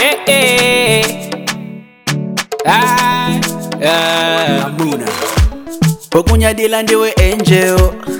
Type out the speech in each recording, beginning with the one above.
eh, eh. Ah, ah. amuna okunyadila ndiwe angel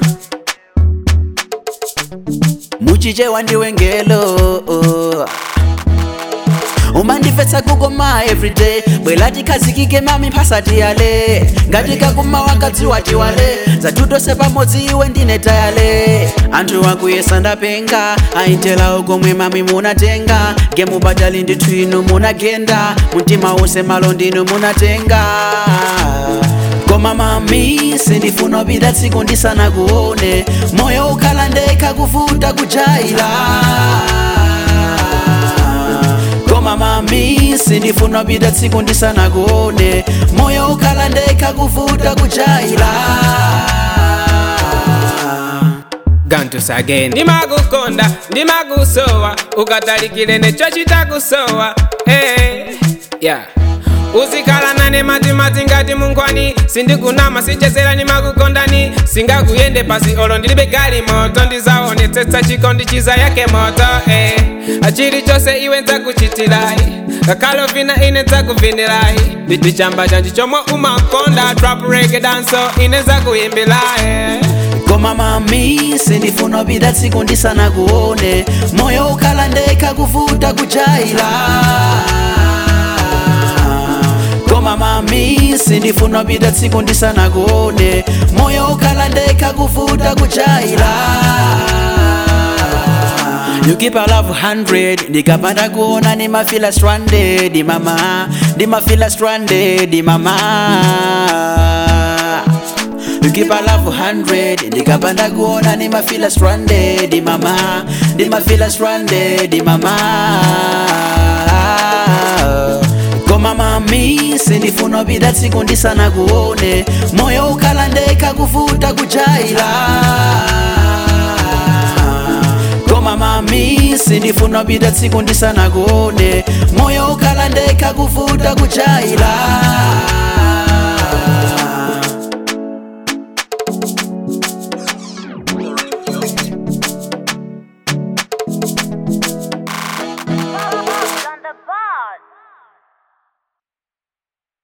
muchichewa ndiwe ngelo umandifetsa kukoma everyday bwela tikhazikike mami mphasati yale ngati kakuma wakadziwa tiwale zatutose pamodzi iwe ndine tayale anthu akuyesa ndapenga ayitela ukomwe mami munatenga ngemupatali ndithu inu munagenda mtima wonse malo ndinu munatenga koma mami sindifuna upita tsiku ndisanakuone moyo ukhala ndekha kuvuta kujaila koma mami sindifuna upita tsiku ndisanakuone moyo ukhala ndekha kuvuta kujaila gantus again ndimakukonda ndimakusowa ukatalikile necho chitakusowa hey, yeah. uzikhala nane matimati ngati munkhwani sindikunama sichezera ndimakukondani singakuyende pasi olo ndilibe gali moto ndizaonetsetsa chikondi chiza yake moto eh. chilichonse iwe nzakuchitilayi kakalo vina ine nzakuvinilayi ndichamba chanji chomwe umakonda trap reggae danso ine nzakuyimbirayi koma mami sindifuna upita tsiku ndisanakuone moyo ukhala ndekha kuvuta kujaila koma mami sindifuna upita tsiku ndisanakuone moyo ukhala ndekha kuvuta kujaila You keep a love 100 Nikapanda kuona ni mafila stranded mama Ni mafila stranded mama You keep a love 100 Nikapanda kuona ni mafila stranded mama Ni mafila stranded mama Koma mami sindifuna upita tsiku ndisanakuone Moyo ukhala ndekha kuvuta kujaila koma mami sindifuna upita tsiku ndisanakuone moyo ukhala ndekha kuvuta kujaila